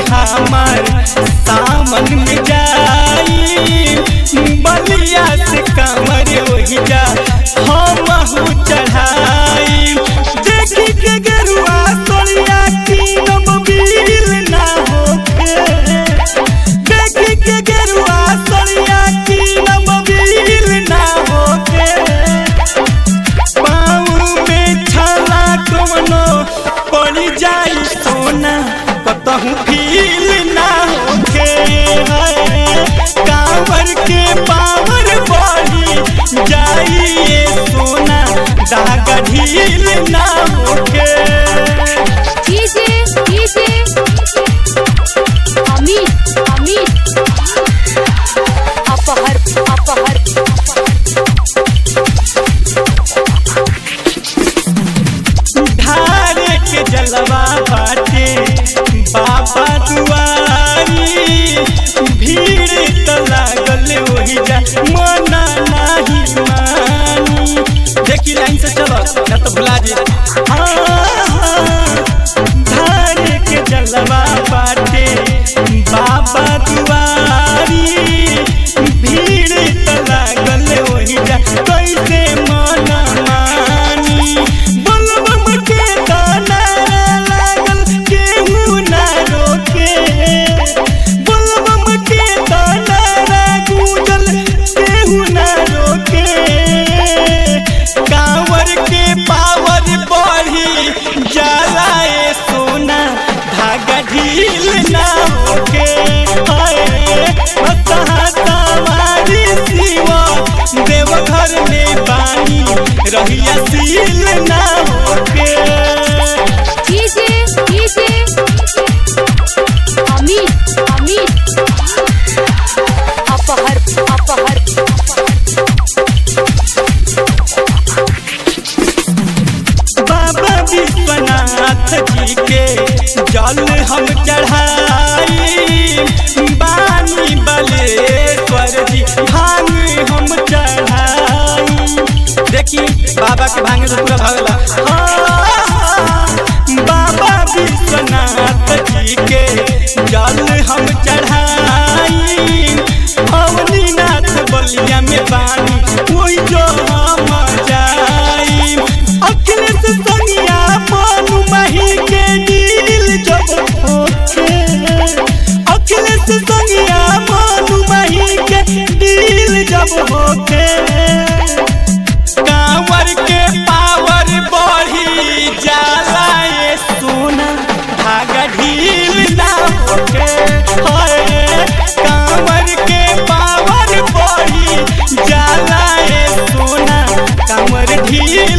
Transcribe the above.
हमार सामन में जाई बलिया से कमर वही जा हम चढ़ाई देखी के गरुआ सोनिया की नबील ना होके देखी के गरुआ सोनिया की नबील ना होके पाँव में छाला कवनो पड़ जाई सोना कतहु फील ना होखे है कांवर के पावर बढ़ी जाई ये सोना दागा ढील ना होखे डीजे डीजे अमित अमित अपहर अपहर धारे के जलवा बाटे बाबा दुआरी भीड़ त लागल वही जा मना नाही मानी देखी लाइन से चलो ना तो भुला जी धारे के जलवा बाटे बाबा दुआरी भीड़ त लागल वही जा कैसे मना मानी बलबम के दाना लागल केहू ना रोके बलबम के दाना गूंजल केहू ना रोके कांवर के पावर बढ़ी जाला ए सोना धागा ढील ना होके हाय हंसा हमारी शिवा देवघर में पानी रहिया सील ना होके डीजे डीजे अमित अमित अपहर अपहर बाबा विश्वनाथ जी के जल हम चढ़ाई बानी बलेश्वर जी भांग हम चढ़ाई देखी बाबा के भांगे तो पूरा भगला हाँ, बाबा विश्वनाथ जी के जल हम चढ़ाई अवनीनाथ बलिया में बानी कोई जो हम जाई अखिलेश सनिया पानु मही के दिल जब होके अखिलेश सनिया पानु मही के दिल जब होके कांवर के पावर बढ़ी जाला ये सोना धागा ढील ना होके हाय कांवर के पावर बढ़ी जाला ये सोना कांवर ढील